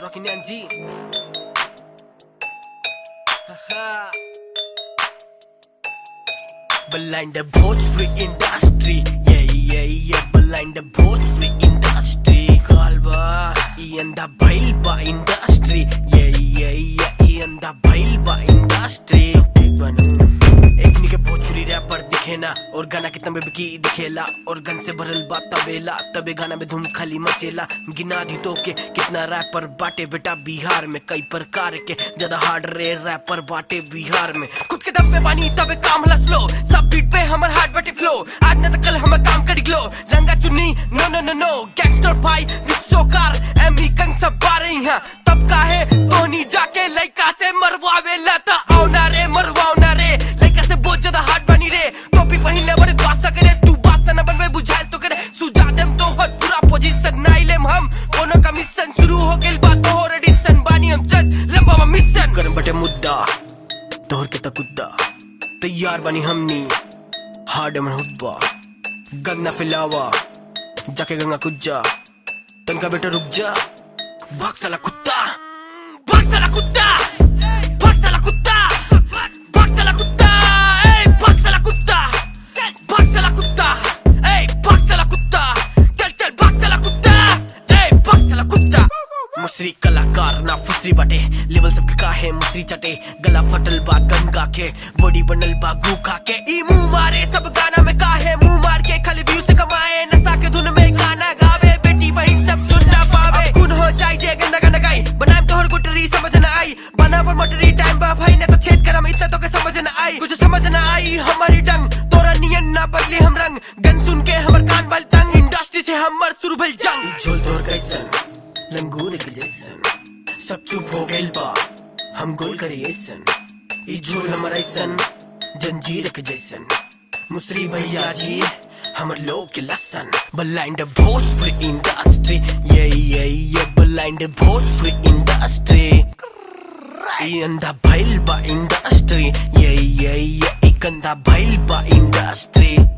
Rocky Nanji. Haha. Blind Bhojpuri industry. Yeah, yeah, yeah. Blind Bhojpuri industry. Kalba. Ianda Bailba industry. Yeah, yeah, yeah. Ianda Bailba industry. एक बनू एक निके Bhojpuri wrapper दिखे ना और गाना कितना में बिकी दिखेला और गन से भरल बा तबेला तबे गाना में धूम खाली मचेला गिना दी तो के कितना रैपर बाटे बेटा बिहार में कई प्रकार के ज्यादा हार्ड रे रैपर बाटे बिहार में खुद के दम पे बानी तबे काम हला स्लो सब बीट पे हमर हार्ड बाटे फ्लो आज न त कल हम काम करी ग्लो रंगा चुन्नी नो नो नो नो गैंगस्टर भाई विश्वकार एमी कंग सब बारे यहाँ तब काहे तोनी जाके लइका से मरवावे लता आओ ना रे मरवाओ ना रे लइका से बहुत ज्यादा हार्ड बनी रे टोपी पहिनले बड़े बासा करे तू बासा न बनवे बुझाइल तो करे सुझा देम तो हद पूरा पोजीशन नाइ लेम हम कोनो का मिशन शुरू हो गेल बा तोहर एडिशन बानी हम जज लंबा बा मिशन करम बटे मुद्दा तोहर के तकुद्दा तैयार बनी हमनी हार्ड मन हुब्बा गन्ना फिलावा जाके गंगा कुज्जा तनका बेटा रुक जा भाग साला कुत्ता भाग साला कुत्ता भाग साला कुत्ता भाग साला कुत्ता ए भाग साला कुत्ता भाग साला कुत्ता ए भाग साला कुत्ता चल चल भाग साला कुत्ता ए भाग साला कुत्ता मुसरी कलाकार ना फुसरी बाटे लेवल सबके काहे मुसरी चटे गला फटल बा गन गा के बॉडी बनल बा गू खा के ई मुंह मारे सब गाना में काहे मुंह मार के खाली व्यू से कमाए नशा के धुन में गाना गावे बेटी बहन सब सुन ना पावे खून हो जाए जे गंदा गाना गाई बनाम तोहर गुटरी समझ ना आई बना पर मोटरी टाइम बा भाई ने तो छेद करम इतना तो के समझ ना आई कुछ समझ ना आई हमारी डंग तोरा नियन ना बदली हम रंग गन सुन के हमर कान बल तंग इंडस्ट्री से हमर शुरू भइल जंग झोल तोर कैसन लंगूर के जैसन सब चुप हो गइल बा हम गोल करे ऐसन ई झोल हमर ऐसन जंजीर के जैसन मुसरी भैया जी हमर लोग के लसन ब्लाइंड भोजपुरी इंडस्ट्री ये ये ये ब्लाइंड भोजपुरी इंडस्ट्री ई अंधा भइल बा इंडस्ट्री ये ये ये ई कंधा भइल बा इंडस्ट्री